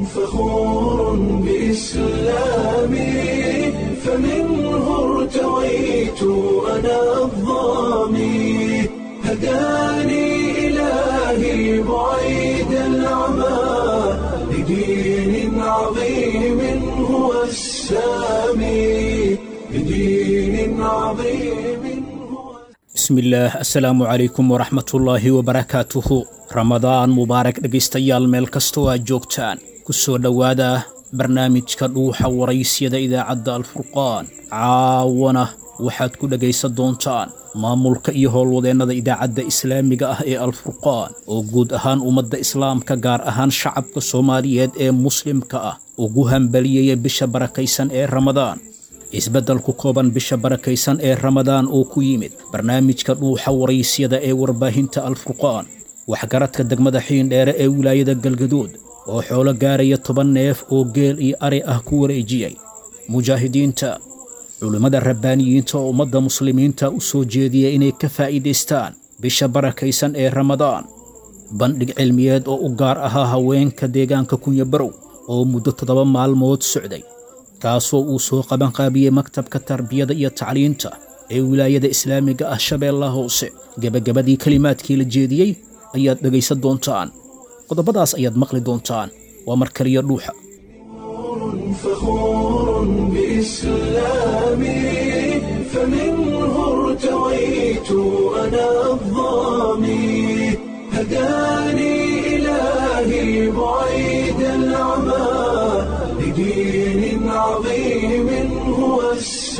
فخور بإسلامي فمنه ارتويت أنا الظامي هداني إلهي بعيد العمى لدين عظيم هو السامي لدين عظيم هو bismillaah assalaamu calaykum waraxmatullaahi wabarakaatuhu ramadaan mubaarak dhegaystayaal meel kastoo aad joogtaan ku soo dhowaada barnaamijka dhuuxa waraysyada idaacadda alfurqaan caawana waxaad ku dhegaysan doontaan maamulka iyo howlwadeennada idaacadda islaamiga ah ee alfurqaan oo guud ahaan ummadda islaamka gaar ahaan shacabka soomaaliyeed ee muslimka ah ugu hambaliyaya bisha barakaysan ee ramadaan isbeddel ku kooban bisha barakaysan ee ramadaan oo ku yimid barnaamijka dhuuxa waraysyada ee warbaahinta alfurqaan waxgaradka degmada xiindheere ee wilaayada galgaduud oo xoolo gaaraya toban neef oo geel iyo ari ah ku wareejiyey mujaahidiinta culimmada rabbaaniyiinta oo ummadda muslimiinta u soo jeediya inay ka faa'iidaystaan bisha barakaysan ee ramadaan bandhig cilmiyeed oo u gaar ahaa haweenka deegaanka kunyabarow oo muddo toddoba maalmood socday kaasoo uu soo qabanqaabiyey maktabka tarbiyada iyo tacliinta ee wilaayada islaamiga ah shabeellaha hoose gebagabadii kelimaadkii la jeediyey ayaad dhegaysan doontaan qodobadaas ayaad maqli doontaan waa mar kaliya dhuuxa فخور بإسلامي فمنه ارتويت أنا الظامي هداني إلهي بعيد العمى لدين عظيم هو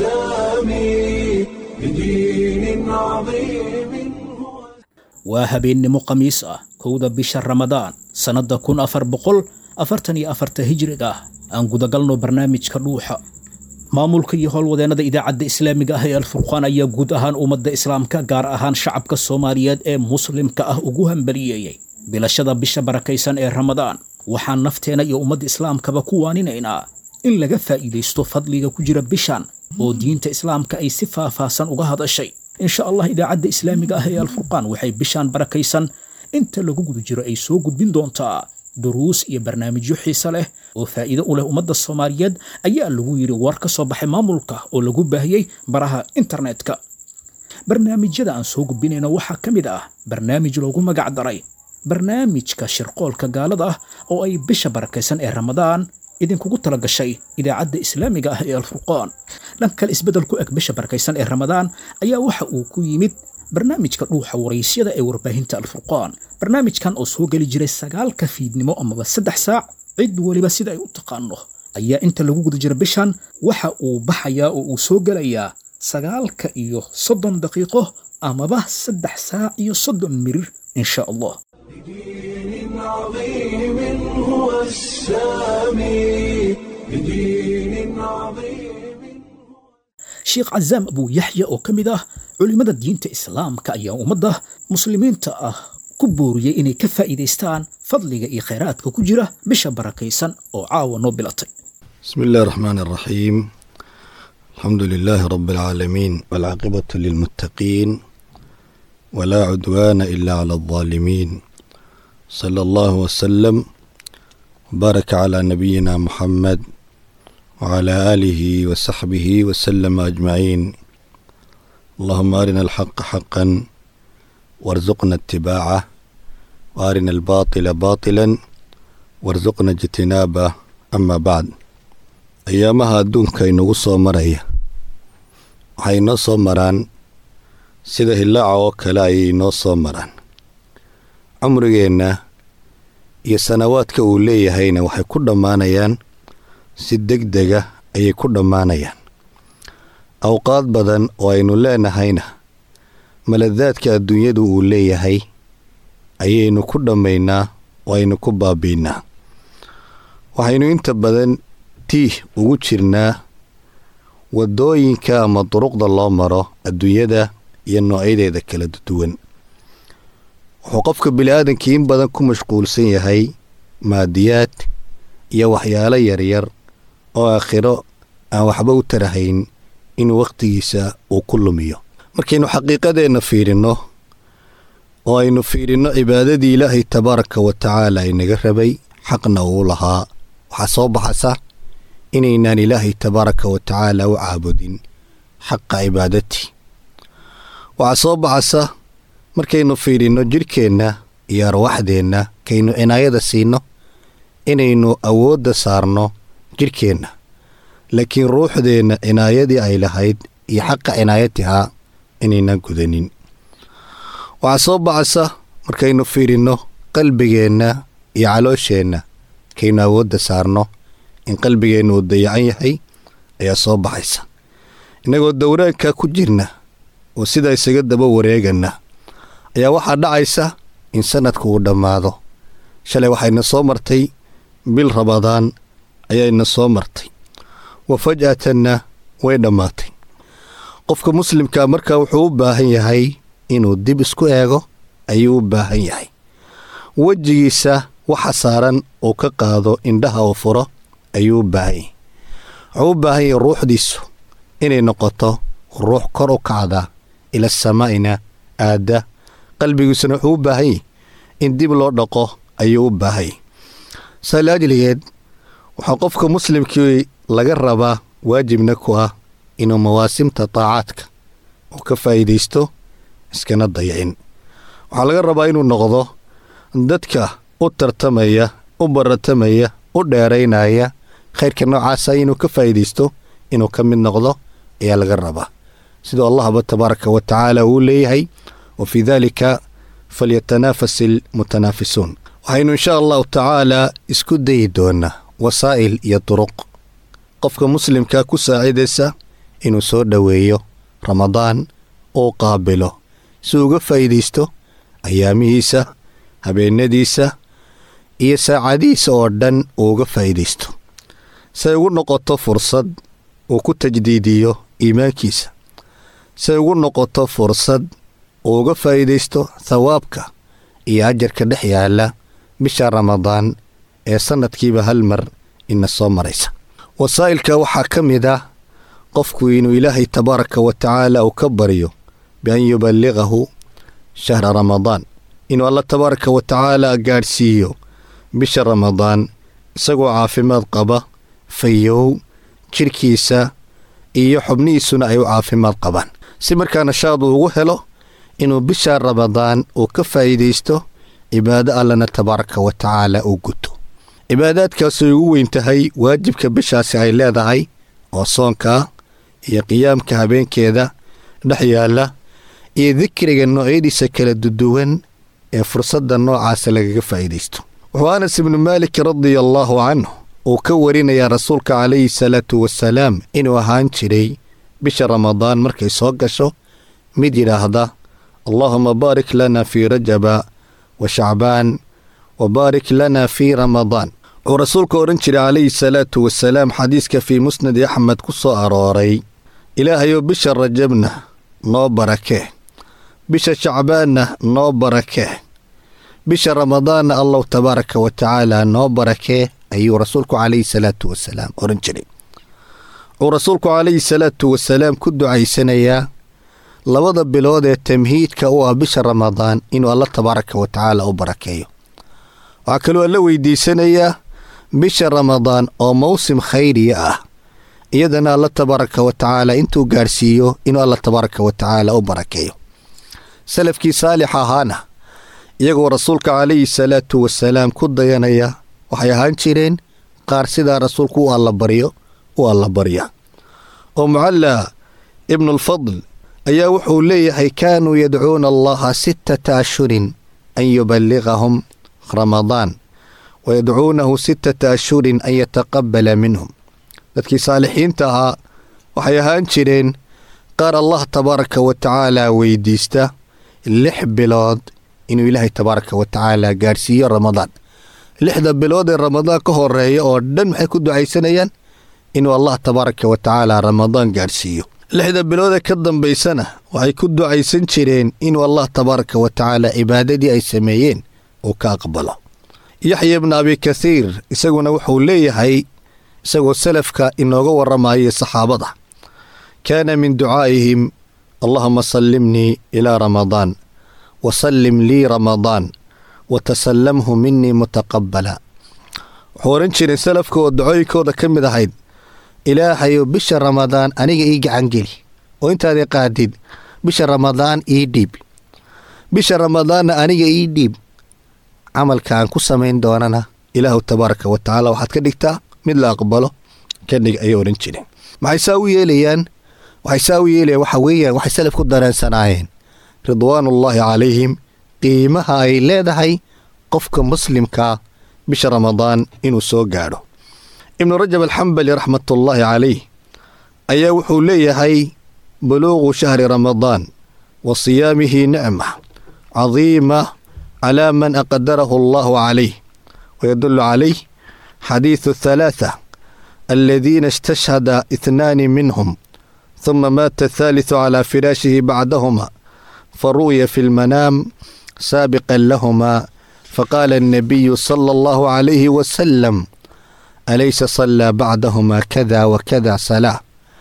السامي لدين عظيم هو waa habeennimo khamiis ah kowda bisha ramadaan sannadda kun afar boqol afartan iyo afarta hijriga ah aan gudagalno barnaamijka dhuuxa maamulka iyo howlwadeennada idaacadda islaamiga ah ee alfurqaan ayaa guud ahaan ummadda islaamka gaar ahaan shacabka soomaaliyeed ee muslimka ah ugu hambaliyeeyey bilashada bisha barakaysan ee ramadaan waxaan nafteena iyo ummadda islaamkaba ku waaninaynaa in laga faa'iidaysto fadliga ku jira bishan oo diinta islaamka ay si faahfaahsan uga hadashay insha allah idaacadda islaamiga ah ee alfurqaan waxay bishaan barakaysan inta lagu guda jiro ay soo gudbin doontaa duruus iyo barnaamijyo xiise leh oo faa'iido u leh ummadda soomaaliyeed ayaa lagu yidhi war ka soo baxay maamulka oo lagu baahiyey baraha internetka barnaamijyada aan soo gudbinayno waxaa ka mid ah barnaamij loogu magac daray barnaamijka shirqoolka gaalada ah oo ay bisha barakaysan ee ramadaan idinkugu tala gashay idaacadda islaamiga ah ee alfurqaan dhan kale isbeddel ku eg bisha barakaysan ee ramadaan ayaa waxa uu ku yimid barnaamijka dhuuxa waraysyada ee warbaahinta alfurqaan barnaamijkan oo soo geli jiray sagaalka fiidnimo amaba saddex saac cid weliba sida ay u taqaano ayaa inta lagu guda jira bishan waxa uu baxayaa oo uu soo gelayaa sagaalka iyo soddon daqiiqo amaba saddex saac iyo soddon mirir insha allah لدين عظيم هو السامي لدين عظيم sheekh cazaam abuu yaxya oo ka mid ah culimmada diinta islaamka ayaa ummadda muslimiinta ah ku booriyey inay ka faa'iidaystaan fadliga iyo khayraadka ku jira bisha barakaysan oo caawa noo bilatay بسم الله الرحمن الرحيم الحمد لله رب العالمين والعاقبة للمتقين ولا عدوان إلا على الظالمين صلى الله وسلم وبارك على نبينا محمد وعلى آله وصحبه وسلم أجمعين اللهم أرنا الحق حقا وارزقنا اتباعه وأرنا الباطل باطلا وارزقنا اجتنابه أما بعد ayaamaha adduunka inagu soo maraya waxay inoo soo maraan sida hillaaca oo kale ayay inoo soo maraan cumrigeenna iyo sanawaadka uu leeyahayna waxay ku dhammaanayaan si deg dega ayay ku dhammaanayaan awqaad badan oo aynu leenahayna maladaadka adduunyadu uu leeyahay ayaynu ku dhammaynaa oo aynu ku baabiinaa waxaynu inta badan tiih ugu jirnaa waddooyinka ama duruqda loo maro adduunyada iyo noocyadeeda kala duwan wuxuu qofka bili-aadankii in badan ku mashquulsan yahay maadiyaad iyo waxyaalo yaryar oo aakhiro aan waxba u tarahayn inuu wakhtigiisa uu ku lumiyo markaynu xaqiiqadeenna fiirinno oo aynu fiirinno cibaadadii ilaahay tabaaraka wa tacaala inaga rabay xaqna uu lahaa waxaa soo baxaysa inaynaan ilaahay tabaaraka wa tacaala u caabudin xaqa cibaadati waxaa soo baxaysa markaynu fiidhinno jidhkeenna iyo arwaxdeenna kaynu cinaayada siinno inaynu awoodda saarno jidhkeenna laakiin ruuxdeenna cinaayadii ay lahayd iyo xaqa cinaayatihaa inaynan gudanin waxaa soo baxaysa markaynu fiidhinno qalbigeenna iyo caloosheenna kaynu awoodda saarno in qalbigeennu uu dayacan yahay ayaa soo baxaysa innagoo dowraanka ku jirna oo sidaa isaga daba wareegana ayaa waxaa dhacaysa in sanadku uu dhammaado shalay waxayna soo martay bil ramadaan ayayna soo martay wa faj'atanna way dhammaatay qofka muslimka markaa wuxuu u baahan yahay inuu dib isku eego ayuu u baahan yahay wejigiisa waxa saaran uu ka qaado indhaha uu furo ayuu u baahan yahay wuxuu u baahan yahay ruuxdiisu inay noqoto ruux kor u kacda ila samaa'ina aadda qalbigiisuna wuxuu u baahan yahay in dib loo dhaqo ayuu u baahan yahay saali ajligeed waxaa qofka muslimkii laga rabaa waajibna ku ah inuu mawaasimta taacaadka uu ka faa'iidaysto iskana dayacin waxaa laga rabaa inuu noqdo dadka u tartamaya u baratamaya u dheeraynaya khayrka noocaasa inuu ka faa'iidaysto inuu ka mid noqdo ayaa laga rabaa siduu allahba tabaaraka wa tacaala uu leeyahay wa fii daalika falyatanaafas ilmutanaafisuun waxaynu insha allahu tacaalaa isku dayi doonaa wasaa'il iyo duruq qofka muslimka ku saacidaysa inuu soo dhoweeyo ramadaan uu qaabilo si uga faa'iidaysto ayaamihiisa habeenadiisa iyo saacadihiisa oo dhan uu uga faa'iidaysto say ugu noqoto fursad uu ku tajdiidiyo iimaankiisa say ugu noqoto fursad uu uga faa'iidaysto thawaabka iyo ajarka dhex yaalla bisha ramadaan ee sannadkiiba hal mar ina soo maraysa wasaa'ilka waxaa ka mid ah qofku inuu ilaahay tabaaraka wa tacaala uu ka baryo bian yuballiqahu shahra ramadaan inuu alla tabaaraka wa tacaala gaadhsiiyo bisha ramadaan isagoo caafimaad qaba fayow jidhkiisa iyo xubnihiisuna ay u caafimaad qabaan si markaa nashaad uu ugu helo inuu bisha ramadaan uu ka faa'iidaysto cibaado allana tabaaraka wa tacaala uu guto cibaadaadkaasay ugu weyn tahay waajibka bishaasi ay leedahay oo soonka iyo qiyaamka habeenkeeda dhex yaalla iyo dikriga noocyadiisa kala duduwan ee fursadda noocaasa lagaga faa'iidaysto wuxuu anas ibnu maalik radia allaahu canhu uu ka warinayaa rasuulka calayhi salaatu wasalaam inuu ahaan jiray bisha ramadaan markay soo gasho mid yidhaahda allaahuma baarik lana fii rajaba wa shacbaan wa baarik lana fii ramadaan wuxuu rasuulka odhan jiray calayhi salaatu wasalaam xadiiska fii musnadi axmed ku soo arooray ilaahayou bisha rajabna noo barakee bisha shacbaanna noo barakee bisha ramadaanna allow tabaaraka wa tacaala noo barakee ayuu rasuulku calayhi salaatu wasalaam odhan jiray wuxuu rasuulku calayhi salaatu wasalaam ku ducaysanayaa labada bilood ee tamhiidka u ah bisha ramadaan inuu alla tabaaraka wa tacaala u barakeeyo waxaa kaloo alla weydiisanayaa bisha ramadaan oo mawsim khayriya ah iyadana alla tabaaraka wa tacaala intuu gaadhsiiyo inuu alla tabaaraka wa tacaala u barakeeyo salafkii saalix ahaana iyagoo rasuulka calayhi salaatu wasalaam ku dayanaya waxay ahaan jireen qaar sidaa rasuulku u allabaryo u allabarya oo mucalla ibnulfadl ayaa wuxuu leeyahay kaanuu yadcuuna allaha sittata ashhurin an yuballiqahum ramadaan wa yadcuunahu sittata ashhurin an yataqabbala minhum dadkii saalixiinta ahaa waxay ahaan jireen qaar allah tabaaraka wa tacaala weydiista lix bilood inuu ilaahay tabaaraka wa tacaala gaadhsiiyo ramadaan lixda bilood ee ramadaan ka horeeya oo dhan maxay ku ducaysanayaan inuu allah tabaaraka wa tacaala ramadaan gaadhsiiyo lixda bilood ee ka dambaysana waxay ku ducaysan jireen inuu allah tabaaraka wa tacaala cibaadadii ay sameeyeen uu ka aqbalo yaxya ibna abi kathiir isaguna wuxuu leeyahay isagoo salafka inooga warramayay saxaabada kaana min ducaa'ihim allahuma sallimnii ilaa ramadaan wa sallim lii ramadaan wa tasallamhu minii mutaqabbala wuxuu ohan jiray salafka oo dacooyinkooda ka mid ahayd ilaahayow bisha ramadaan aniga ii gacangeli oo intaad i qaadid bisha ramadaan ii dhiib bisha ramadaanna aniga ii dhiib camalka aan ku samayn doonana ilaahu tabaaraka wa tacaala waxaad ka dhigtaa mid la aqbalo ka dhig ayay odhan jireen maxay saa u yeelayaan waxay saa u yeelayaan waxa weeyaan waxay salaf ku dareensanaayeen ridwaanullaahi calayhim qiimaha ay leedahay qofka muslimkaa bisha ramadaan inuu soo gaadho ibnu rajab alxambali raxmatullaahi calayh ayaa wuxuu leeyahay buluuqu shahri ramadaan wa siyaamihi nicma cadiima calaa man aqdarahu allahu calayh wayadullu calayh xadiidu halaatha aladiina istashhada itnaani minhum ثم مات الثالث على فراشه بعدهما فرؤي في المنام سابقا لهما فقال النبي صلى الله عليه وسلم أليس صلى بعدهما كذا وكذا صلاة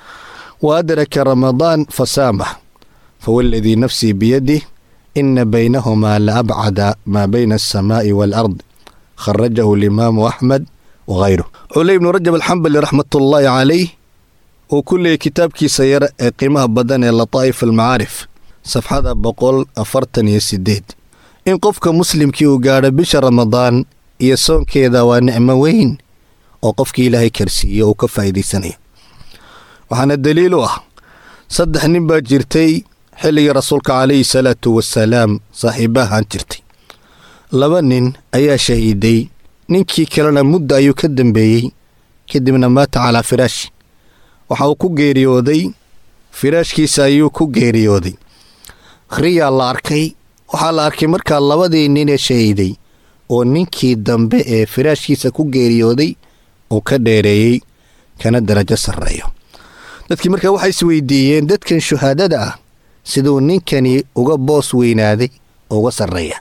وأدرك رمضان فسامه فوالذي نفسي بيده إن بينهما لأبعد ما بين السماء والأرض خرجه الإمام أحمد وغيره علي بن رجب الحنبلي رحمة الله عليه uu ku leeyay kitaabkiisa yar ee qiimaha badan ee lataa'if almacaarif safxada boqol afartan iyo siddeed in qofka muslimkii uu gaadho bisha ramadaan iyo soonkeeda waa nicmo weyn oo qofkii ilaahay karsiiyo uu ka faa'iidaysanayo waxaana daliil u ah saddex nin baa jirtay xilligii rasuulka calayhi salaatu wasalaam saaxiibahaan jirtay laba nin ayaa shahiiday ninkii kalena mudda ayuu ka dambeeyey kadibna maata calaa firaashi waxa uu ku geeriyooday firaashkiisa ayuu ku geeriyooday riyaa la arkay waxaa la arkay markaa labadii nin ee shahiiday oo ninkii dambe ee firaashkiisa ku geeriyooday uu ka dheereeyey kana darajo sarreeyo dadkii markaa waxay isweydiiyeen dadkan shuhaadada ah siduu ninkani uga boos weynaaday oo uga sarreeya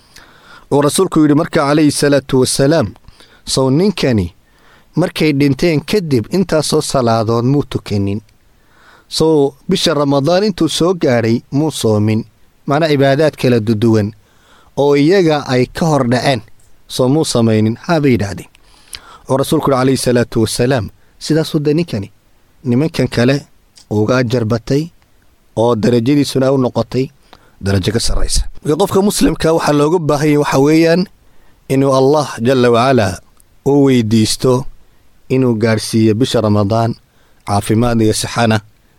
uu rasuulku yidhi markaa calayhi salaatu wasalaam sow ninkani markay dhinteen kadib intaasoo salaadood muu tukanin sow bisha ramadaan intuu soo gaadhay muu soomin macnaa cibaadaad kala duduwan oo iyaga ay ka hor dhaceen soo muu samaynin haabay yidhaahdeen oo rasuulku uhi calayhi salaatu wasalaam sidaasuu de ninkani nimankan kale uga ajar batay oo darajadiisuna u noqotay darajo ka sarraysa marka qofka muslimka waxaa looga baahanya waxa weeyaan inuu allah jalla wacalaa u weydiisto inuu gaadhsiiyo bisha ramadaan caafimaad iyo sixana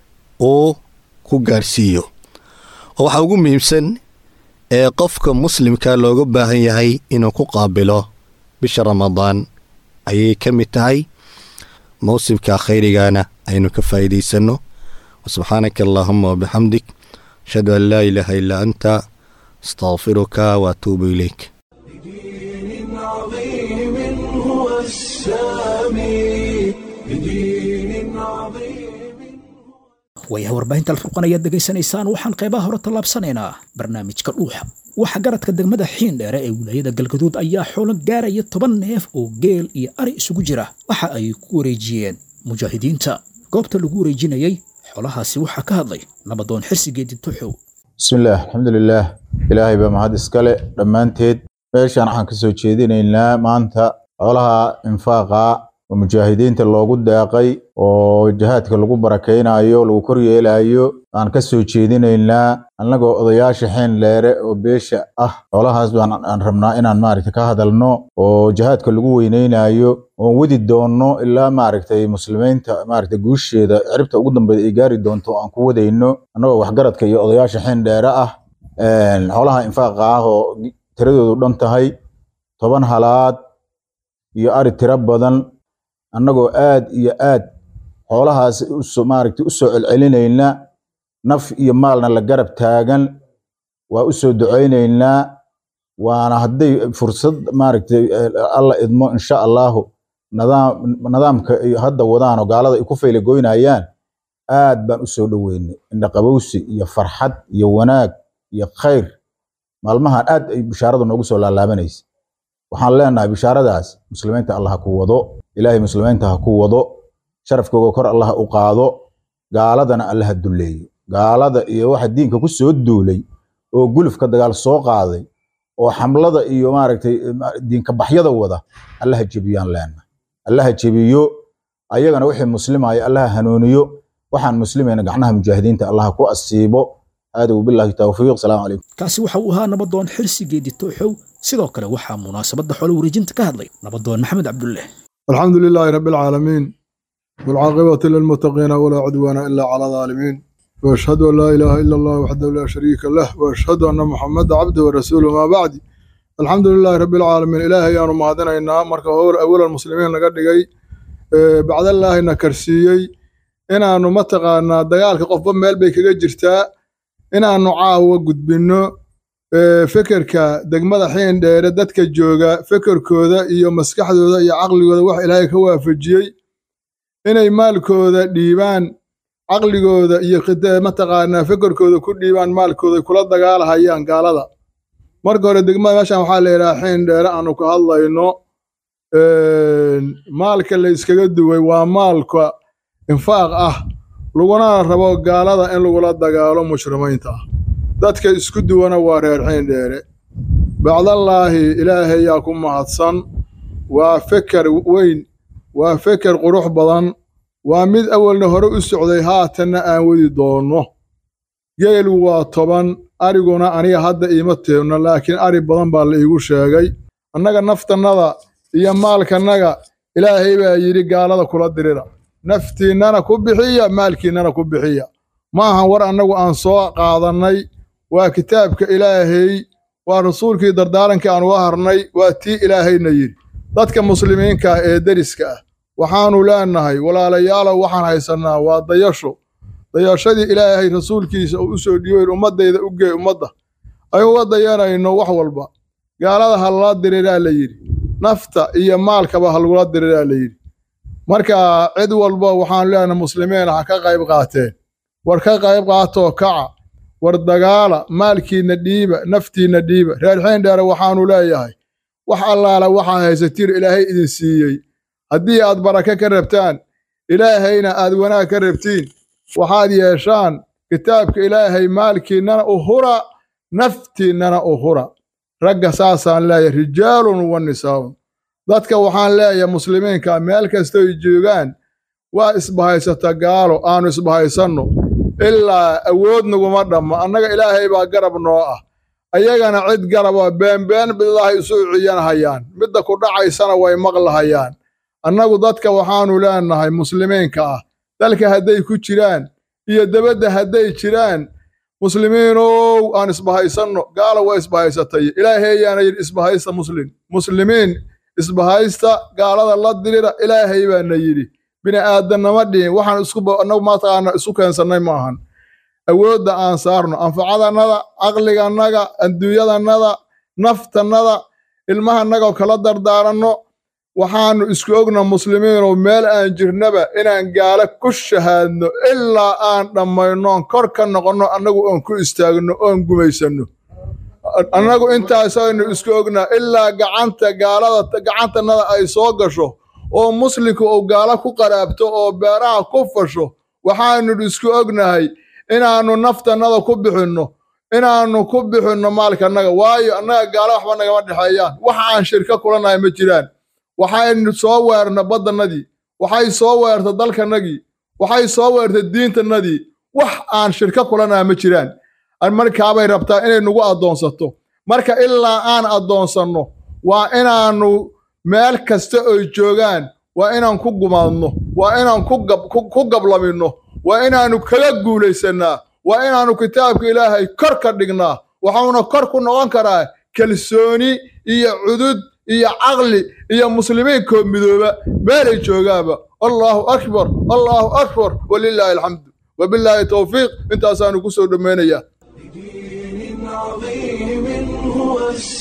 uu ku gaadhsiiyo oo waxaa ugu muhiimsan ee qofka muslimka looga baahan yahay inuu ku qaabilo bisha ramadaan ayay ka mid tahay mawsimka khayrigana aynu ka faa'iidaysanno wasubxaanaka allaahuma wabixamdik ashhadu an laa ilaaha illaa anta astaqfiruka waatuubu ilayk بدين عظيم هو السامي بدين عظيم waayaha warbaahinta alfurqan ayaad dhegaysanaysaan waxaan qeybaha hore tallaabsanaynaa barnaamijka dhuuxa waxa garadka degmada xiindheere ee wilaayada galgaduud ayaa xoolo gaaraya toban neef oo geel iyo ari isugu jira waxa ay ku wareejiyeen mujaahidiinta goobta lagu wareejinayey xoolahaasi waxaa ka hadlay nabadoon xirsigeedi tuxow bismillaah alxamdulilaah ilaahay baa mahad iskale dhammaanteed meeshaan waxaan ka soo jeedinaynaa maanta xoolaha infaaqa oo mujaahidiinta loogu deeqay oo jihaadka lagu barakaynayo lagu koryeelayo aan ka soo jeedinaynaa annagoo odayaasha xeen dheere oo beesha ah xoolahaas baan aan rabnaa inaan maaragta ka hadalno oo jihaadka lagu weyneynayo oon wadi doonno ilaa maaragtay muslimiinta maaragta guusheeda ciribta ugu dambeeda ay gaari doonto aan ku wadayno annagoo waxgaradka iyo odayaasha xeen dheere ah xoolaha infaaqa ah oo tiradoodu dhan tahay toban halaad iyo ari tiro badan annagoo aad iyo aad xoolahaas usoo maaragtay u soo celcelinayna naf iyo maalna la garab taagan waa u soo ducaynaynaa waana hadday fursad maaragtay alla idmo insha allahu nadaam nidaamka ay hadda wadaan oo gaalada ay ku faylagoynayaan aad baan u soo dhoweynay indhaqabowsi iyo farxad iyo wanaag iyo khayr maalmahan aad ay bishaaradu noogu soo laalaabanaysa waxaan leenahay bishaaradaas muslimiinta allah ha ku wado ilaahay muslimiinta ha ku wado sharafkooga kor allah u qaado gaaladana alla ha dulleeyo gaalada iyo waxa diinka ku soo duulay oo gulufka dagaal soo qaaday oo xamlada iyo maaragtay diinka baxyada wada allaha jebiyaan leena allaha jebiyo ayagana wixii muslimaya allaha hanuuniyo waxaan muslimayna gacnaha mujaahidiinta allaha ku asiibo hada wabillahi tawfiiq salaamu calaykum kaasi waxa uu ahaa nabadoon xirsi geedi tooxow sidoo kale waxaa munaasabadda xoolo wareejinta ka hadlay nabadoon maxamed cabdulle الحمد لله رب العالمين والعاقبة للمتقين ولا عدوان إلا على الظالمين وأشهد أن لا إله إلا الله وحده لا شريك له وأشهد أن محمد عبده ورسوله ما بعد الحمد لله رب العالمين إلهي أنا مهدنا إنا مركا هور أول المسلمين لقد جاي بعد الله إنا كرسيي إنا أنو متقانا دقالك قفا ميل بيك جرتا إنا أنو عاوة قد بنو fikirka degmada xiin dheere dadka jooga fikirkooda iyo maskaxdooda iyo caqligooda wax ilaahay ka waafajiyey inay maalkooda dhiibaan caqligooda iyo mataqaanaa fikirkooda ku dhiibaan maalkooda kula dagaalahayaan gaalada marka hore degmada meeshan waxaa la yidhaha xiin dheere aanu ka hadlayno maalka la iskaga duway waa maalka infaaq ah laguna rabo gaalada in lagula dagaalo mushrimiinta ah dadka isku duwana waa reer xiin dheere bacdallaahi ilaahay yaa ku mahadsan waa feker weyn waa feker qurux badan waa mid awalna hore u socday haatanna aan wadi doonno geelu waa toban ariguna aniga hadda iima teebno laakiin ari badan baa la iigu sheegay annaga naftannada iyo maalkannaga ilaahay baa yidhi gaalada kula dirira naftiinnana ku bixiya maalkiinnana ku bixiya ma ahan war annagu aan soo qaadannay waa kitaabka ilaahay waa rasuulkii dardaarankii aan uga harnay waa tii ilaahayna yidhi dadka muslimiinka ah ee deriska ah waxaannu leenahay walaalayaalow waxaan haysannaa waa dayasho dayashadii ilaahay rasuulkiisa uu u soo dhiibayn ummaddayda u geey ummadda ay uga dayanayno wax walba gaalada ha lala diriraa la yidhi nafta iyo maalkaba ha lagula diriraa la yidhi marka cid walba waxaanu leenahay muslimiin ha ka qayb qaateen war ka qayb qaatoo kaca war dagaala maalkiinna dhiiba naftiinna dhiiba reer xiindheere waxaannu leeyahay wax allaala waxaa haysatiin ilaahay idin siiyey haddii aad barake ka rabtaan ilaahayna aad wanaag ka rabtiin waxaad yeeshaan kitaabka ilaahay maalkiinnana u hura naftiinnana u hura ragga saasaan leeyahay rijaalun wa nisaa'un dadka waxaan leeyahay muslimiinka meel kastoy joogaan waa isbahaysata gaalo aanu isbahaysanno ilaa awood naguma dhammo annaga ilaahay baa garab noo ah ayagana cid garaba beenbeen bidahay isu ciyanhayaan midda ku dhacaysana way maqlahayaan annagu dadka waxaannu leenahay muslimiinka ah dalka hadday ku jiraan iyo debadda hadday jiraan muslimiinow aan isbahaysanno gaala waa isbahaysatay ilaahayaana yidhi isbahaysta muslim muslimiin isbahaysta gaalada la dirira ilaahay baana yidhi bini aadannama dhihin waxaan isku annagu mataqaana isu keensannay ma ahan awoodda aan saarno anfacadannada caqligannada adduunyadannada naftannada ilmahannaga kala dardaaranno waxaannu isku ogna muslimiinoo meel aan jirnaba inaan gaalo ku shahaadno ilaa aan dhammaynoon kor ka noqonno annagu oon ku istaagno oon gumaysanno annagu intaasaynu isku ognaa ilaa gacanta gaalada gacantannada ay soo gasho oo muslimku uu gaalo ku qaraabto oo beeraha ku fasho waxaannu isku ognahay inaannu naftannada ku bixinno inaannu ku bixinno maalkannaga waayo annaga gaalo waxba nagama dhexeeyaan waxa aan shirka kulanahay ma jiraan waxaynu soo weerna baddannadii waxay soo weerta dalkannagii waxay soo weerta diintannadii wax aan shirka kulanaha ma jiraan markaabay rabtaa inay nagu addoonsato marka ilaa aan addoonsanno waa inaannu meel kasta oy joogaan waa inaan ku gumaadno waa inaan ku gablaminno waa inaannu kaga guulaysannaa waa inaannu kitaabka ilaahay kor ka dhignaa waxauna kor ku noqon karaa kalsooni iyo cudud iyo caqli iyo muslimiinkoo midooba meelay joogaaba allaahu akbar allaahu akbar walilaahi alxamdu wabilaahi towfiiq intaasaanu ku soo dhammaynayaa بدين عظيم هو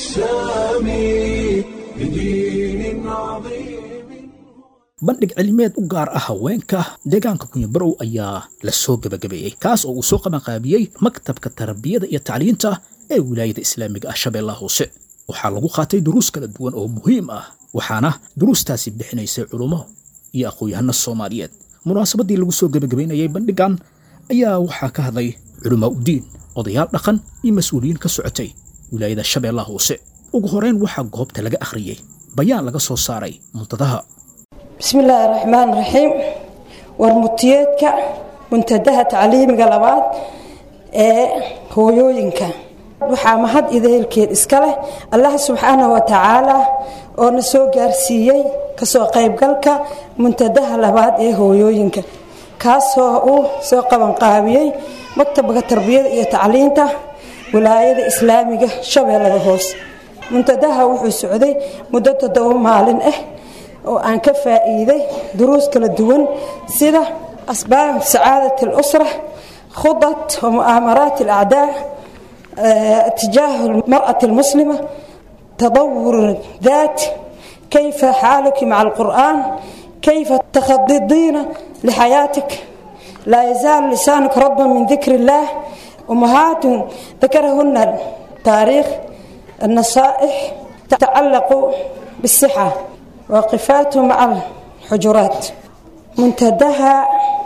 السامي بدين عظيم bandhig cilmiyeed u gaar ah haweenka deegaanka kunyabarow ayaa la soo gebagabeeyey kaas oo uu soo qabanqaabiyey maktabka tarbiyada iyo tacliinta ee wilaayada islaamiga ah shabeellaha hoose waxaa lagu qaatay duruus kala duwan oo muhiim ah waxaana duruustaasi bixinaysay culummo iyo aqoon-yahano soomaaliyeed munaasabaddii lagu soo gebagabaynayay bandhigan ayaa waxaa ka hadlay culamaa udiin odayaal dhaqan iyo mas-uuliyiin ka socotay wilaayada shabeellaha hoose ugu horeyn waxaa goobta laga akhriyey bayaan laga soo saaray muntadaha بسم الله الرحمن الرحيم warmutiyeedka muntadaha tacliimiga labaad ee hooyooyinka waxaa mahad ideelkeed iska leh allah subxaanahu wa tacaala oo na soo gaarsiiyey kasoo qaybgalka muntadaha labaad ee hooyooyinka kaasoo uu soo qabanqaabiyey maktabka tarbiyada iyo tacliinta wilaayada islaamiga shabeellada hoose muntadaha wuxuu socday muddo toddoba maalin ah oo aan ka faa'iiday duruus kala duwan sida asbaab sacaadat اlusra khudat wa mu'aamaraat اlacdaa tijaahu اlmarأaةi اlmuslima tadawur daat kayfa xaaluki maca اlqur'an kayfa takhadidiina lixayaatik laa yazaalu lisaanuka radban min dikri اllah umahaat dakarahuna taariikh النصائح تتعلق بالصحة واقفات مع الحجرات منتدها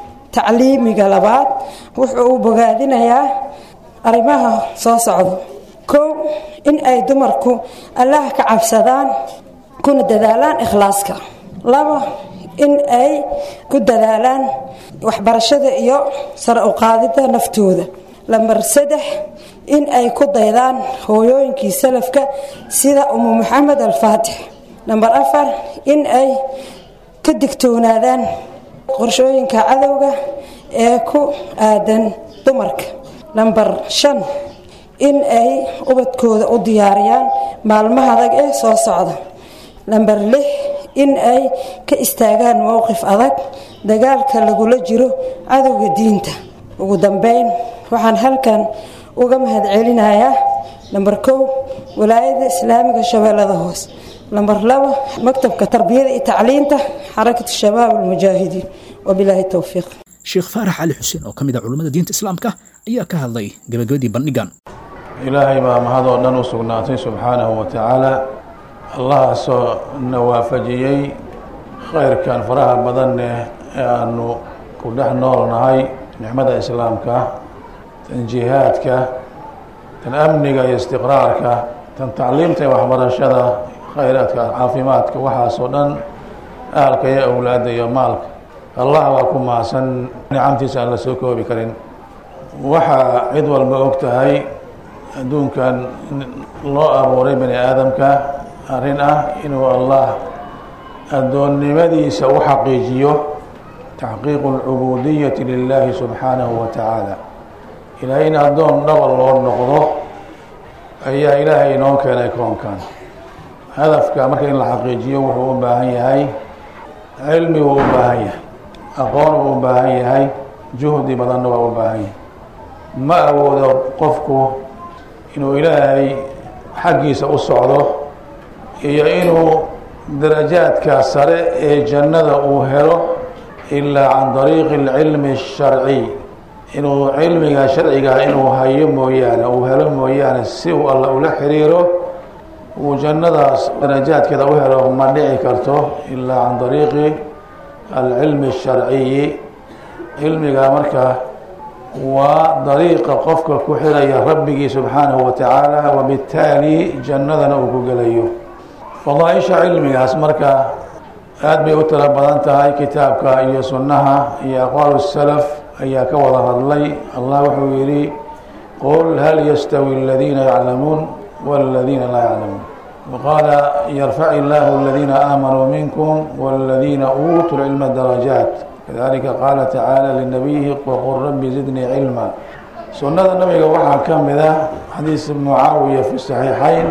تعليمي قلبات وحو بغادنيا arrimaha soo socdo kow in ay dumarku allah ka cabsadaan kuna dadaalaan ikhlaaska laba in ay ku dadaalaan waxbarashada iyo sare u qaadida naftooda lambar saddex in ay ku daydaan hooyooyinkii salafka sida umu maxamed alfaatix namber afar in ay ka digtoonaadaan qorshooyinka cadowga ee ku aadan dumarka namber shan in ay ubadkooda u diyaariyaan maalmaha adag ee soo socda namber lix in ay ka istaagaan mowqif adag dagaalka lagula jiro cadowga diinta ugu dambeyn waxaan halkan uga mahadcelinayaa namber kow walaayada islaamiga shabeellada hoose namber laba maktabka tarbiyada iyo tacliinta xarakatu shabaab almujaahidiin wabilaahi towfiiq sheekh faarax cali xuseen oo ka mid ah culummada diinta islaamka ayaa ka hadlay gabagabadii bandhigan ilaahay baa mahadoo dhan u sugnaatay subxaanahu wa tacaala allahaasoo na waafajiyey khayrkan faraha badanne ee aanu ku dhex noolnahay nicmada islaamka tan jihaadka tan amniga iyo istiqraarka tan tacliimta iyo waxbarashada khayraadka caafimaadka waxaasoo dhan ahalka iyo awlaadda iyo maalka allah baa ku mahadsan nicamtiisa aan la soo koobi karin waxaa cid walba og tahay adduunkan loo abuuray bani aadamka arrin ah inuu allah addoonnimadiisa u xaqiijiyo taxqiiqu alcubudiyati lilaahi subxaanahu wa tacaala ilaahay in addoon dhaba loo noqdo ayaa ilaahay inoo keenay koonkan hadafka marka in la xaqiijiyo wuxuu u baahan yahay cilmi wuu u baahan yahay aqoon wuu u baahan yahay juhdi badanna waa u baahan yahay ma awoodo qofku inuu ilaahay xaggiisa u socdo iyo inuu darajaadka sare ee jannada uu helo ilaa can dariiqi alcilmi الsharciy inuu cilmiga sharciga inuu hayo mooyaane uu helo mooyaane si uu alla ula xiriiro uu jannadaas darajaadkeeda u helo ma dhici karto ilaa can dariiqi alcilmi الsharciyi cilmiga marka waa dariiqa qofka ku xiraya rabbigii subxaanahu wa tacaala wabittaali jannadana uu ku gelayo fadaaisha cilmigaas marka aada bay u tiro badan tahay kitaabka iyo sunnaha iyo aqwaalu salaf ayaa ka wada hadlay allah wuxuu yidhi qul hal yastawi aladiina yaclamuun waladiina laa yaclamuun waqaala yarfac illaahu aladiina aamanuu minkum waladiina uutuu lcilma darajaat kadalika qaala tacaala linabiyihi waqul rabbi zidnii cilma sunnada nabiga waxaa ka mid ah xadiis mucaawiya fi saxiixayn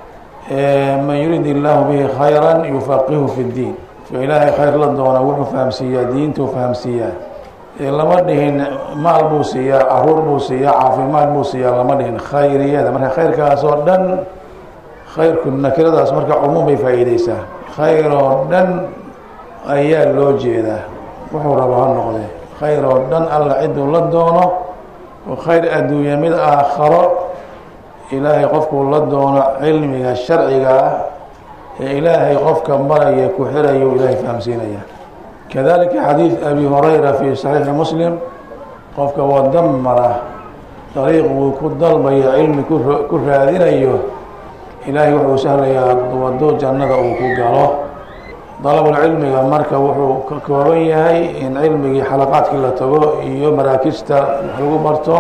man yurid illaahu bihi khayra yufaqihu fi ddiin ilaahay khayr la doona wuxuu fahamsiiyaa diintuu fahamsiiyaa lama dhihin maal buu siiyaa caruur buu siiyaa caafimaad buu siiyaa lama dhihin khayriyada marka khayrkaas oo dhan khayrku nakiradaas marka cumuum bay faa'iideysaa khayr oo dhan ayaa loo jeedaa wuxuu raba ha noqde khayr oo dhan alla ciduu la doono oo khayr adduunya mid aakharo ilaahay qofkuu la doono cilmiga sharciga ah ee ilaahay qofka maraya ku xirayu ilaahay fahamsiinaya kadalika xadiid abi hurayra fi saxiixi muslim qofka wada mara dariiq uu ku dalbayo cilmi ku raadinayo ilaahay wuxuu sahlayaa waddo jannada uu ku galo dalabulcilmiga marka wuxuu ka kooban yahay in cilmigii xalaqaadkii la tago iyo maraakista wax lagu barto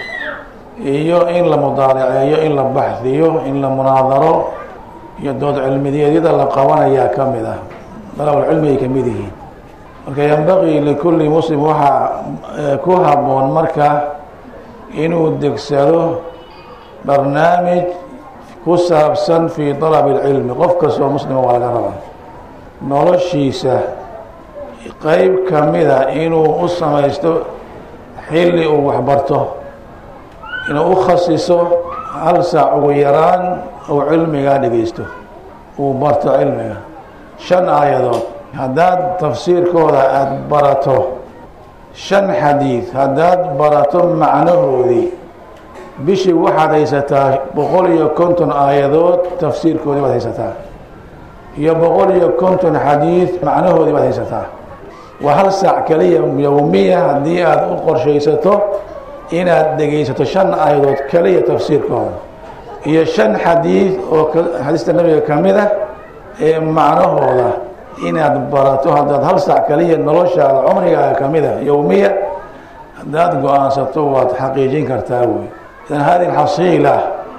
iyo in la mudaaraceeyo in la baxdiyo in la munaadaro iyo dood cilmideedyada la qabanayaa ka mid ah dalabulcilmigay ka mid yihiin marka yambaqii likulli muslim waxaa ku habboon marka inuu degsado barnaamij ku saabsan fii dalabi اlcilmi qof kastoo muslima waa laga rabaa noloshiisa qeyb ka mida inuu u samaysto xilli uu waxbarto inuu u khasiso hal saac ugu yaraan uu cilmigaa dhegeysto uu barto cilmiga shan aayadood haddaad tafsiirkooda aada barato shan xadiid haddaad barato macnahoodii bishii waxaad haysataa boqol iyo konton aayadood tafsiirkoodii baad haysataa iyo boqol iyo konton xadiid macnahoodii baad haysataa waa hal saac kaliya yowmiya haddii aada u qorshaysato inaad dhegaysato shan aayadood kaliya tafsiirkooda iyo shan xadiid oo xadiista nabiga ka mid ah ee macnahooda inaad barato haddaad hal saac kaliya noloshaada cumrigaaga ka mid a yowmiya haddaad go-aansato waad xaqiijin kartaa wey idan hadi xasiila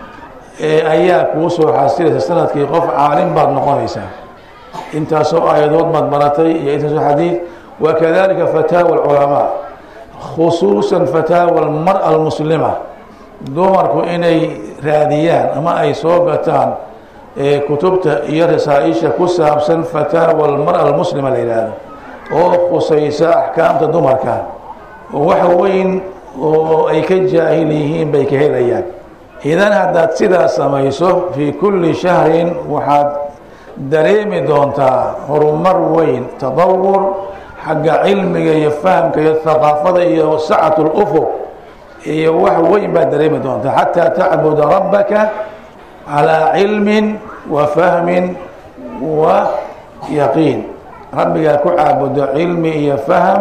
ayaa kuu soo xasilaysa sanadkii qof caalim baad noqonaysaa intaasoo aayadood baad baratay iyo intaasoo xadiid wakadalika fataawa alculamaa khusuusan fataawa almara almuslima dumarku inay raadiyaan ama ay soo gataan kutubta iyo rasaa-isha ku saabsan fataawa almara almuslima la yidhaahdo oo khusaysa axkaamta dumarka oo wax weyn oo ay ka jaahil yihiin bay ka helayaan idan haddaad sidaas samayso fii kulli shahrin waxaad dareemi doontaa horumar weyn tadawur xagga cilmiga iyo fahamka iyo haqaafada iyo sacat lufuq iyo wax weyn baad dareemi doontaa xataa tacbuda rabbaka calaa cilmin wa fahmin wa yaqiin rabbigaa ku caabudo cilmi iyo faham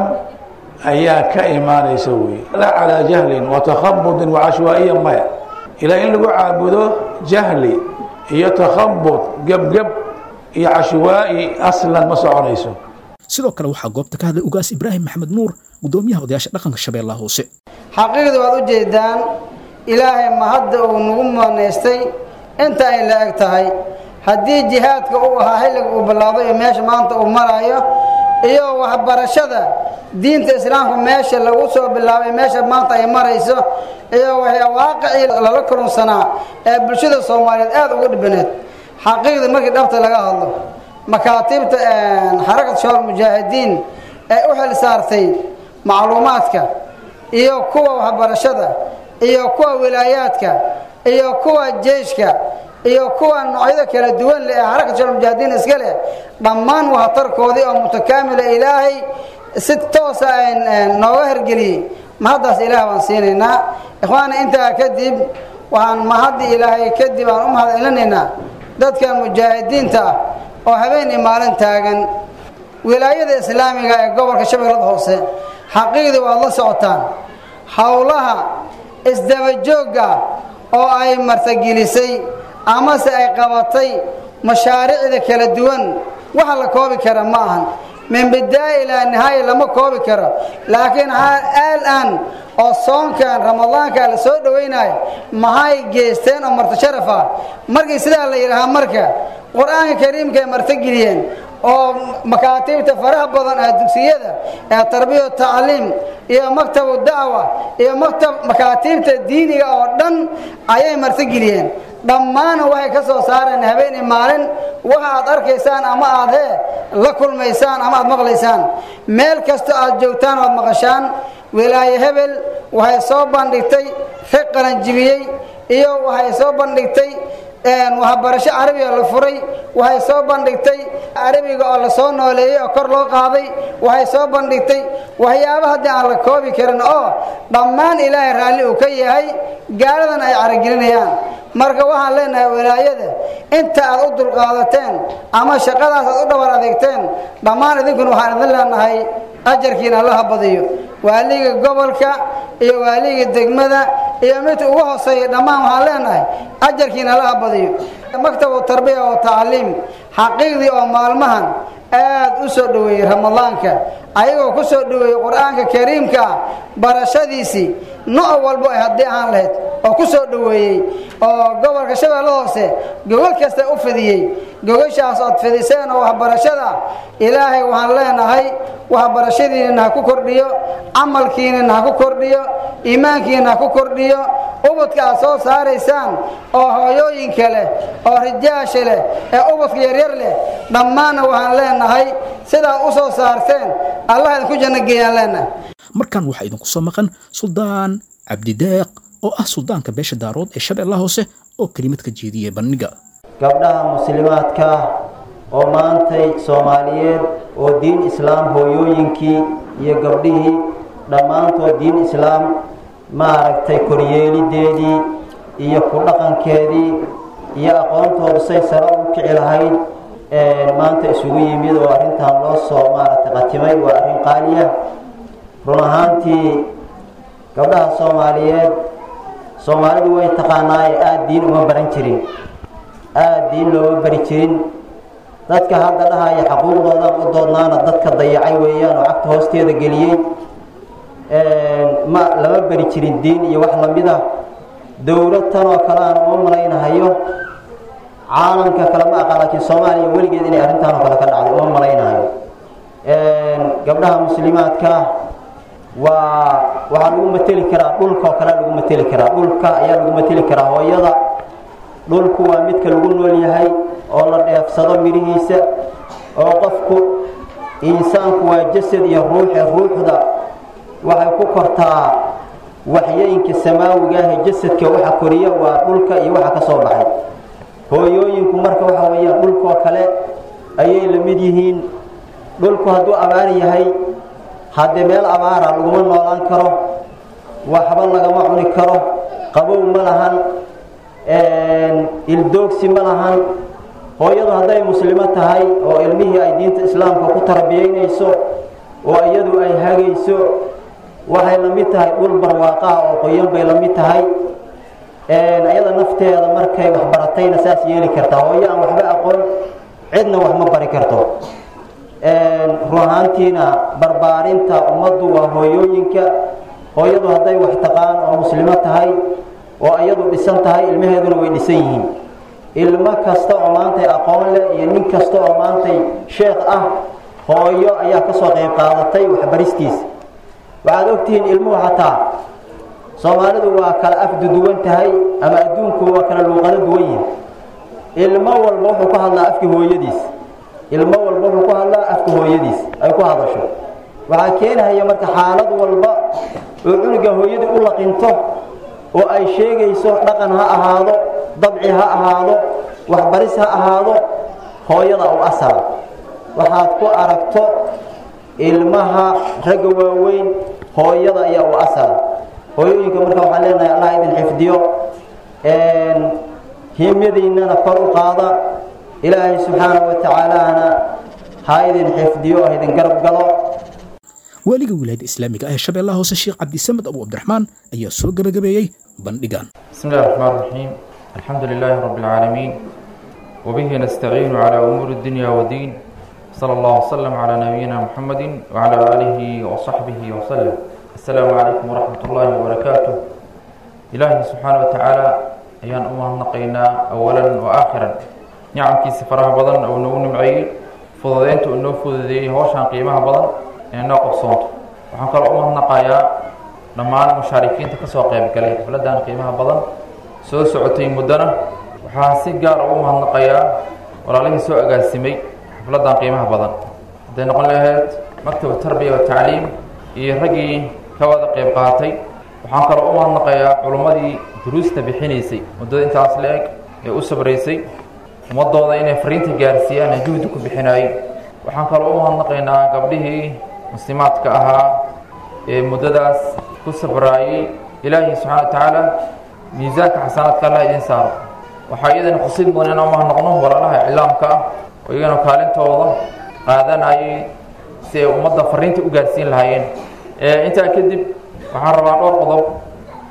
ayaa ka imaanaysa wey laa calaa jahlin wa takhabudin wa cashwaa'iya maya ilaa in lagu caabudo jahli iyo takhabud gebgeb iyo cashwaa'i aslan ma soconayso sidoo kale waxaa goobta ka hadlay ugaas ibraahim maxamed nuur gudoomiyaha odayaasha dhaqanka shabeellaha hoose xaqiiqda waad u jeedaan ilaahay ma hadda uu nagu moonaystay inta ay la eg tahay haddii jihaadka uu ahaa xilliga uu bilaado iyo meesha maanta uu marayo iyo waxbarashada diinta islaamka meesha lagu soo bilaabay meesha maanta ay marayso iyo waaqicii lala kulunsanaa ee bulshada soomaaliyeed aada ugu dhibaneed xaqiiqda markii dhabta laga hadlo makaatiibta xarakat shawal mujaahidiin ee u xil saartay macluumaadka iyo kuwa waxbarashada iyo kuwa wilaayaadka iyo kuwa jeyshka iyo kuwa noocyada kala duwan leh ee xarakat shawal mujaahidiin iska leh dhammaan waxtarkoodii oo mutakaamila ilaahay si toosa nooga hergeliyey mahaddaas ilaah baan siinaynaa ikhwaana intaa kadib waxaan mahaddi ilaahay kadib aan u mahad celinaynaa dadka mujaahidiinta ah oo habeen iyo maalin taagan wilaayada islaamiga ee gobolka shabeellada hoose xaqiiqdii waad la socotaan howlaha isdabajoogga oo ay martagelisay amase ay qabatay mashaariicda kala duwan waxa la koobi kara ma ahan min bidaaya ilaa nihaaya lama koobi karo laakiin aal-aan oo soonkan ramadaanka la soo dhowaynayo maxay geysteen oo marti sharaf ah markii sidaa la yidhaahaa marka qur-aanka kariimka ay martageliyeen oo makaatiibta faraha badan ee dugsiyada ee tarbiya tacliim iyo maktabu dacwa iyo maktab makaatiibta diiniga oo dhan ayay martageliyeen dhammaana waxay ka soo saareen habeeni maalin waxa aad arkaysaan ama aad hee la kulmaysaan ama aad maqlaysaan meel kasta aad joogtaan oad maqashaan wilaaye hebel waxay soo bandhigtay rag qalanjibiyey iyo waxay soo bandhigtay waxbarasho carabiga la furay waxay soo bandhigtay carabiga oo la soo nooleeyey oo kor loo qaaday waxay soo bandhigtay waxyaaba haddii aan la koobi karin oo dhammaan ilaahay raalli uu ka yahay gaaladan ay caragelinayaan marka waxaan leenahay wilaayada inta aad u dulqaadateen ama shaqadaas aad u dhabar adeegteen dhammaan idinkuna waxaan idin leenahay ajarkiina allaha badiyo waaliga gobolka iyo waaliga degmada iyo midka ugu hooseeya dhammaan waxaan leenahay ajarkiina laha badiyo maktabu tarbiya oo tacliim xaqiiqdii oo maalmahan aad u soo dhoweeyey ramadaanka ayagoo ku soo dhoweeyey qur-aanka kariimka ah barashadiisii nooc walbo ay haddii ahaan lahayd oo ku soo dhoweeyey oo gobolka shabeelle hoose gogol kasta u fidiyey gogashaas ood fidiseen oo waxbarashada ilaahay waxaan leenahay waxbarashadiinina ha ku kordhiyo camalkiinina ha ku kordhiyo iimaankiina ha ku kordhiyo ubadka aad soo saaraysaan oo hooyooyinka leh oo rijaasha leh ee ubadka yaryar leh dhammaanna waxaan leenahay sidaa u soo saarteen allah idinku janno geeyaan leenahay markan waxaa idinku soo maqan suldaan cabdideeq oo ah suldaanka beesha daarood ee shabeellaha hoose oo kelimad ka jeediyey bandhiga gabdhaha muslimaadka oo maantay soomaaliyeed oo diin islaam hooyooyinkii iyo gabdhihii dhammaantood diin islaam maaragtay koryeelideedii iyo ku dhaqankeedii iyo aqoontoodu say sare u kici lahayd maanta isugu yimid oo arrintan loo soo maaragtay qatimay waa arrin qaaliya run ahaantii gabdhaha soomaaliyeed soomaalidu way taqaanaaye aada diin uma baran jirin aada diin looma bari jirin dadka hadda dhahaya xaquuqdoodan u doodnaana dadka dayacay weeyaan oo cagta hoosteeda geliyey ma lama bari jirin diin iyo wax lamid ah dowlad tanoo kale aan uma malaynahayo caalamka kale ma aqaan laakiin soomaaliya weligeed inay arrintaan oo kale ka dhacday uma malaynahayo gabdhaha muslimaadka waa waxaa lagu mateli karaa dhulkaoo kale lagu mateli karaa dhulka ayaa lagu mateli karaa hooyada dhulku waa midka lagu nool yahay oo la dheefsado midhihiisa oo qofku insaanku waa jasad iyo ruuxe ruuxda waxay ku kortaa waxyooyinka samaawiga ah ee jasadka waxa koriya waa dhulka iyo waxa ka soo baxay hooyooyinku marka waxa weeyaan dhulkoo kale ayay la mid yihiin dhulku hadduu abaar yahay haddee meel abaara laguma noolaan karo waxba lagama cuni karo qabow ma lahan ildoogsi ma lahan hooyadu hadday muslimo tahay oo ilmihii ay diinta islaamka ku tarbiyaynayso oo iyadu ay hagayso waxay la mid tahay dhul barwaaqaha oo qoyan bay la mid tahay iyada nafteeda markay waxbaratayna saas yeeli kartaa hooyo aan waxba aqoon cidna wax ma bari karto run ahaantiina barbaarinta ummaddu waa hooyooyinka hooyadu hadday wax taqaan oo muslimo tahay oo iyadu dhisan tahay ilmaheeduna way dhisan yihiin ilmo kasta oo maantay aqoon leh iyo nin kasta oo maantay sheekh ah hooyo ayaa ka soo qayb qaadatay waxbaristiisa waxaad ogtihiin ilmuhu xataa soomaalidu waa kala afduduwan tahay ama adduunku waa kala luuqado duwan yihin ilmo walba wuxuu ku hadlaa afka hooyadiis ilmo walba wuxuu ku hadlaa afka hooyadiis ay ku hadasho waxaa keenahaya marka xaalad walba oo cunuga hooyadii u laqinto oo ay sheegayso dhaqan ha ahaado dabci ha ahaado waxbaris ha ahaado hooyada u asala waxaad ku aragto ilmaha ragga waaweyn hooyada ayaa u asala hooyooyinka marka waxaan leenahay allah idin xifdiyo himyadiinnana kor u qaada ilaahay subxaanahu wa tacaalana ha idin xifdiyo ha idin garab galo waaliga wilaayadda islaamiga ah ee shabeellaha hoose sheekh cabdisamed abu cabdiraxmaan ayaa soo gebagabeeyey bandhigan بسم الله الرحمن الرحيم الحمد لله رب العالمين وبه نستعين على أمور الدنيا والدين صلى الله وسلم على نبينا محمد وعلى آله وصحبه وسلم السلام عليكم ورحمة الله وبركاته إلهي سبحانه وتعالى أيان أمه نقينا أولا وآخرا نعم كي سفرها بضن أو نون معي فضلين تؤنو فضلي هوشان قيمها بضن إنه قبصونت وحنقل أمه نقايا dhammaan mushaarikiinta ka soo qayb galay xafladdan qiimaha badan soo socotay muddana waxaan si gaar ugu mahadnaqayaa walaalihii soo agaasimay xafladdan qiimaha badan hadday noqon lahayd maktab tarbiya wa tacliim iyo raggii ka wada qayb qaatay waxaan kaloo u mahadnaqayaa culummadii duruusta bixinaysay muddada intaas la-eg ee u sabraysay ummadooda inay fariinta gaarsiiyaan ee juhdi ku bixinaayay waxaan kaloo u mahadnaqaynaa gabdhihii muslimaadka ahaa ee muddadaas ku sabraayey ilaahay subxana wa tacaala miisaanka xasanaadka allah idiin saaro waxaa iyadana xusid mudan inaan mahadnaqno walaalaha iclaamka ah oo iyagana kaalintooda qaadanayay si ay ummadda fariinta u gaarsiin lahaayeen intaa kadib waxaan rabaa dhowr qodob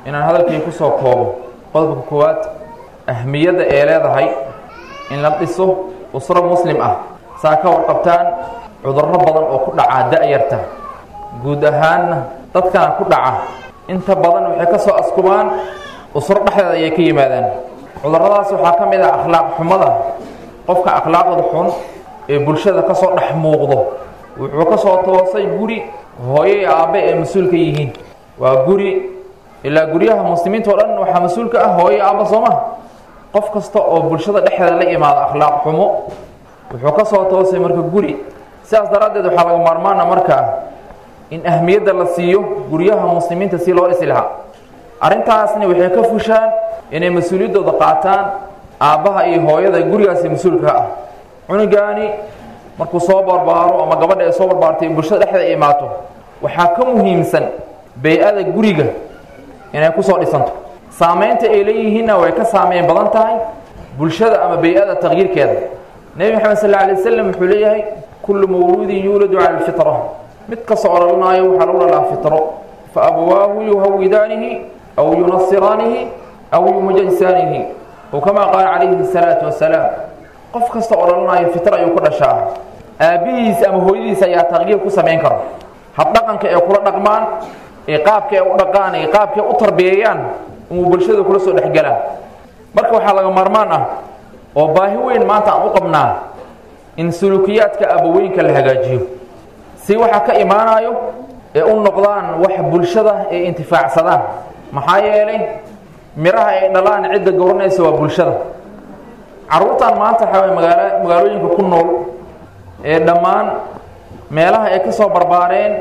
inaan hadalkii ku soo koobo qodobka koowaad ahmiyadda ee leedahay in la dhiso usro muslim ah saa ka warqabtaan cudurro badan oo ku dhacaa da-yarta guud ahaanna dadkana ku dhaca inta badan waxay ka soo askubaan usro dhexdeeda ayay ka yimaadaan cudurradaas waxaa ka mid ah akhlaaq xumada qofka akhlaaqda xun ee bulshada ka soo dhex muuqdo wuxuu ka soo toosay guri hooyey aabbe ee mas-uulka yihiin waa guri ilaa guryaha muslimiinta o dhan waxaa mas-uulka ah hooye aabba sooma qof kasta oo bulshada dhexdeeda la imaado akhlaaq xumo wuxuu ka soo toosay marka guri sidaas daraaddeed waxaa laga maarmaana markaa in ahmiyadda la siiyo guryaha muslimiinta si loo dhisi lahaa arrintaasna waxay ka fushaan inay mas-uuliyaddooda qaataan aabbaha iyo hooyada gurigaasi mas-uulka ah cunugaani markuu soo barbaaro ama gabadha ay soo barbaartay bulshada dhexdeeda ay imaato waxaa ka muhiimsan bay-ada guriga inay kusoo dhisanto saamaynta ay leeyihiinna way ka saameyn badan tahay bulshada ama bay-ada taqyiirkeeda nebi maxamed sal alay wasalam wuxuu leeyahay kullu mawluudin yuuladu cala alfitra mid kastoo odhanaayo waxaa lagu dhalaa fitro fa abawaahu yuhawidaanihi aw yunasiraanihi aw yumujaysaanihi ow kamaa qaala calayhi salaatu wasalaam qof kasta oo dhalanayo fitr ayuu ku dhashaa aabbihiis ama hooyadiis ayaa taqyiir ku samayn kara habdhaqanka ee kula dhaqmaan ee qaabka ee u dhaqaan ee qaabka u tarbiyeeyaan inuu bulshada kula soo dhexgalaan marka waxaa laga maarmaan ah oo baahi weyn maanta aan u qabnaa in sulukiyaadka abaweynka la hagaajiyo si waxa ka imaanayo ee u noqdaan wax bulshada ay intifaacsadaan maxaa yeelay miraha ay dhalaan cidda goranaysa waa bulshada carruurtan maanta waxaa way magaala magaalooyinka ku nool ee dhammaan meelaha ay ka soo barbaareen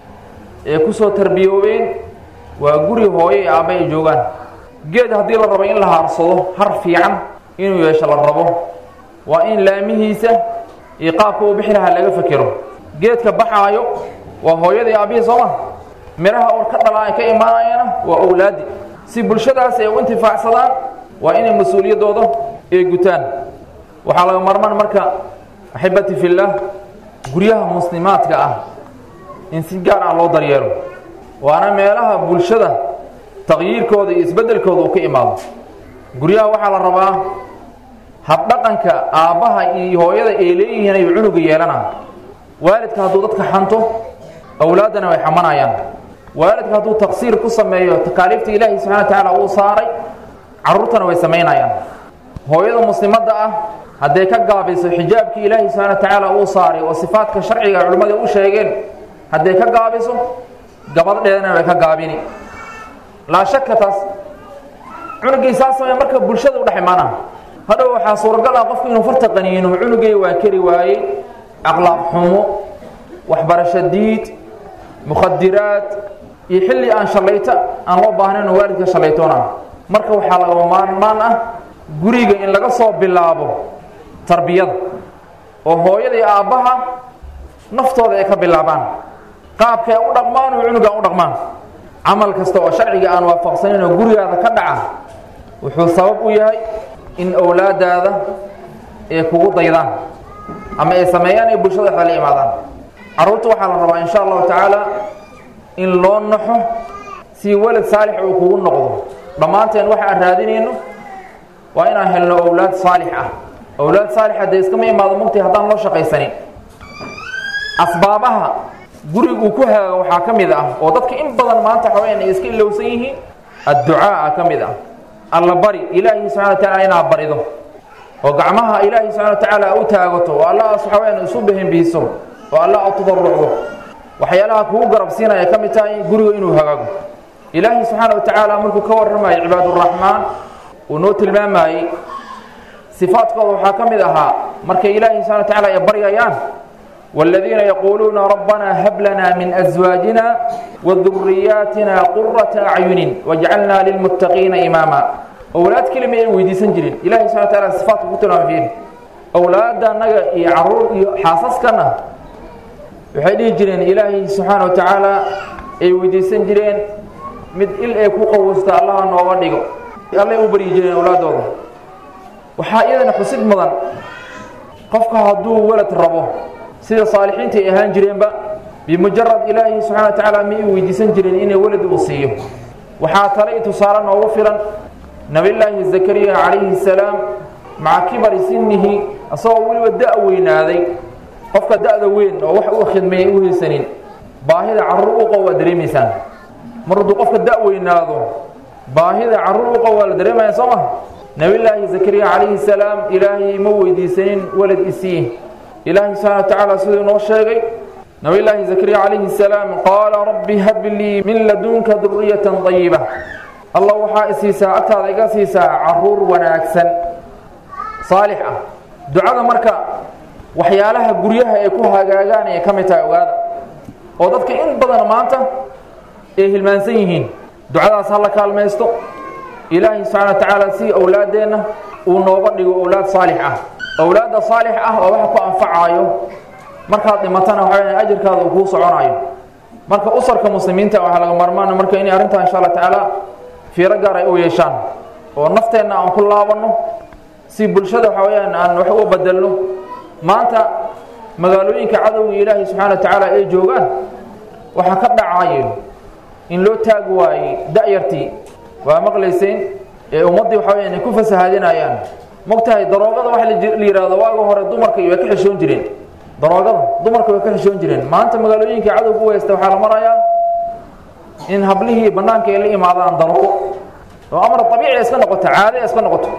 ee ku soo tarbiyoobeen waa guri hooyo ee aabba ay joogaan geed haddii la rabo in la haarsado har fiican inuu yeesho la rabo waa in laamihiisa iyo qaabka uu bixi lahaa laga fekero geedka baxaayo waa hooyadii aabbihii sooma midhaha or ka dhalaa ay ka imaanayana waa owlaadi si bulshadaas ay u intifaacsadaan waa inay mas-uuliyaddooda ay gutaan waxaa laga marmaan marka axibati fillaah guryaha muslimaadka ah in si gaar ah loo daryeelo waana meelaha bulshada taqyiirkooda iyo isbeddelkooda uu ka imaado guryaha waxaa la rabaa habdhaqanka aabbaha iyo hooyada ay leeyihiin ay cunuga yeelanaan waalidka hadduu dadka xanto awlaaddana way xamanayaan waalidka hadduu taqsiir ku sameeyo takaaliifta ilaahi subxana wa tacaala uu saaray carruurtana way samaynayaan hooyada muslimadda ah hadday ka gaabiso xijaabkii ilaahi subxana wa tacaala uu saaray oo sifaadka sharciga culimmada u sheegeen hadday ka gaabiso gabadheedana way ka gaabini laa shaka taas cunugii saa samey marka bulshada u dhex imaana hadhow waxaa suuragal ah qofku inuu farta qaniino cunugay waa keri waayey aqlaaq xumo waxbarasho diid mukhadiraad iyo xilli aan shallayto aan loo baahnayn oo waalidka shallaytoona marka waxaa laga maarmaan ah guriga in laga soo bilaabo tarbiyada oo hooyada iyo aabbaha naftooda ay ka bilaabaan qaabka ay u dhaqmaan oo cunuga u dhaqmaan camal kasta oo sharciga aan waafaqsanayn oo gurigaada ka dhaca wuxuu sabab u yahay in owlaadaada ay kugu daydaan ama ay sameeyaan ay bulshada dhexda la imaadaan carruurta waxaa la rabaa insha allahu tacaala in loo naxo si walad saalix uu kugu noqdo dhammaanteen waxa aan raadinayno waa inaan helno owlaad saalix ah owlaad saalix haddee iskama imaado mugtay haddaan loo shaqaysanin asbaabaha guriguu ku haaga waxaa ka mid ah oo dadka in badan maanta xaween ay iska ilowsan yihiin adducaa ka mid ah alla bari ilaahi subxana wa tacaala inaad barido oo gacmaha ilaahi subxana wa tacaala u taagato oo alla waxaween isu behenbiiso oo alla u tadarrucdo waxyaalaha kugu garabsiinaya ka mid tahay guriga inuu hagaago ilaahi subxaana wa tacaala markuu ka warramayay cibaaduraxmaan uu noo tilmaamayey sifaadkooda waxaa ka mid ahaa markay ilaahi subxana wa tacaala ay baryayaan والذين يقولون ربنا هب لنا من أزواجنا وذرياتنا قرة أعين واجعلنا للمتقين إماما أولاد كلمة ويدي سنجرين إلهي سبحانه وتعالى صفات كتنا فيه أولاد نجا يعرور حاسس كنا وحيدي جرين إلهي سبحانه وتعالى أي ويدي سنجرين مد إل أي كوكا وسط الله نوغا ديغو الله يبري جرين أولاد وحائدا حسد مضان قفك هدو ولد ربو sida saalixiinta ay ahaan jireenba bimujarad ilaahi subxana wa tacaala ma ay weydiisan jireen inay welad uu siiyo waxaa tale i tusaale noogu filan nabiyullaahi zakariya calayhi salaam maca kibari sinihi asagoo weliba da' weynaaday qofka da'da weyn oo wax u khidmeeyay u haysanin baahida carruur u qow waa dareemaysaan mar hadduu qofka da' weynaado baahida carruur u qow waa la dareemaya soo ma nabiyullaahi zakariya calayhi salaam ilaahay ma weydiisanin walad isii ilaahay subxana wa tacaala siduu inoo sheegay nabiyullaahi zakariya calayhi salaam qaala rabbi hab lii min ladunka duriyatan dayiba allah waxaa isiisaa agtaada iga siisaa caruur wanaagsan saalix ah ducada marka waxyaalaha guryaha ay ku hagaagaan ay ka mid tahay ogaada oo dadka in badan maanta ay hilmaansan yihiin ducadaas ha la kaalmaysto ilaahay subxana wa tacaala si owlaaddeenna uu nooga dhigo owlaad saalix ah owlaadda saalix ah oo waxa ku anfacaayo markaad dhimatana waxa weya ajirkaada uu kuu soconayo marka usarka muslimiinta waxaa laga marmaana marka inay arrintaa insha allah tacaala fiiro gaar ay u yeeshaan oo nafteenna aan ku laabanno si bulshada waxa weyaan aan wax u bedelno maanta magaalooyinka cadowga ilaahay subxana wa tacaala ay joogaan waxaa ka dhacayo in loo taagi waayey da'yartii waa maqlayseen ee ummaddii waxa weyaan ay ku fasahaadinayaan mogtahay daroogada waxa la yidhahdo waaga hore dumarka way ka xishoon jireen daroogada dumarka way ka xishoon jireen maanta magaalooyinka cadowga u haysta waxaa la marayaa in hablihii bannaanka ay la imaadaan daroogo oo amar abiici iska noqoto caade iska noqoto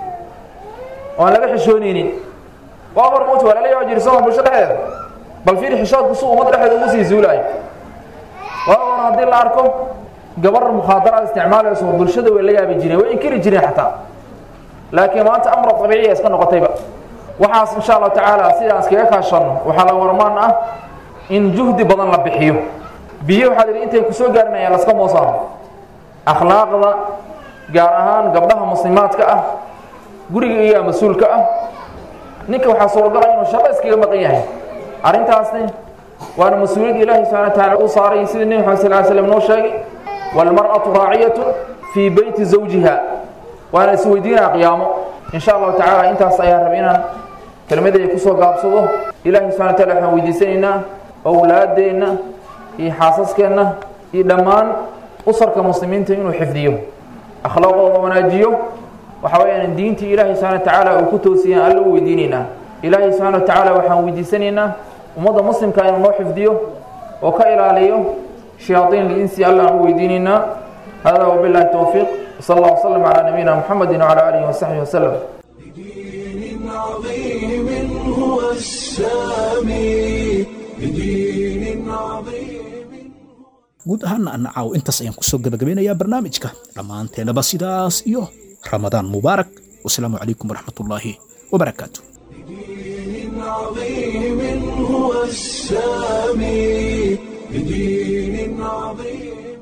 oo aan laga xishoonaynin waa hor mowt waa lala yaaba jiri sooma bulsho dhexdeeda bal fiiri xishoodku su ummad dhexdeeda ugu sii zuulaayo waa hor haddii la arko gabar mukhaadaraad isticmaalayso bulshada way la yaabi jireen way inkiri jireen xataa laakiin maanta amra abiiciya iska noqotayba waxaas insha allahu tacaala sidaan iskaga kaashanno waxaa laga warmaan ah in juhdi badan la bixiyo biyo waxaa lihi intay kusoo gaarinayaan laska moosaano akhlaaqda gaar ahaan gabdhaha muslimaadka ah guriga iyaa mas-uulka ah ninka waxaa suuragala inuu shaqo iskaga maqan yahay arrintaasni waana mas-uuliyad ilaahi subxana wa taala u saaray sidii nebi maxamed sal ly slam noo sheegay waalmar'atu raaciyatu fii beyti zawjiha waana isweydiinaa qiyaamo insha allahu tacaala intaas ayaan rabay inaan kelmadayda kusoo gaabsado ilaahi subxana wa taala waxaan weydiisanaynaa owlaaddeenna iyo xaasaskeenna iyo dhammaan usarka muslimiinta inuu xifdiyo akhlaaqooda wanaajiyo waxa weyaan diintii ilaahay subxana wa tacaala uu ku toosiyaan alla u weydiinaynaa ilaahay subxana wa tacaala waxaan weydiisanaynaa ummadda muslimka inuu noo xifdiyo oo ka ilaaliyo shayaaiin linsi alla aan u weydiinaynaa hada wabilahi towfiiq sal allah wslam calaa nabiyina muxamedi wcala aalihi wasaxbihi waslem بدين عظيم هو السامي بدين عظيم guud ahaana ana caaw intaas ayaan kusoo gabagabeynayaa barnaamijka dhammaanteennaba sidaas iyo ramadaan mubaarak wasalaamu calaykum waraxmatullaahi wabarakaatu بدين عظيم هو السامي بدين عظيم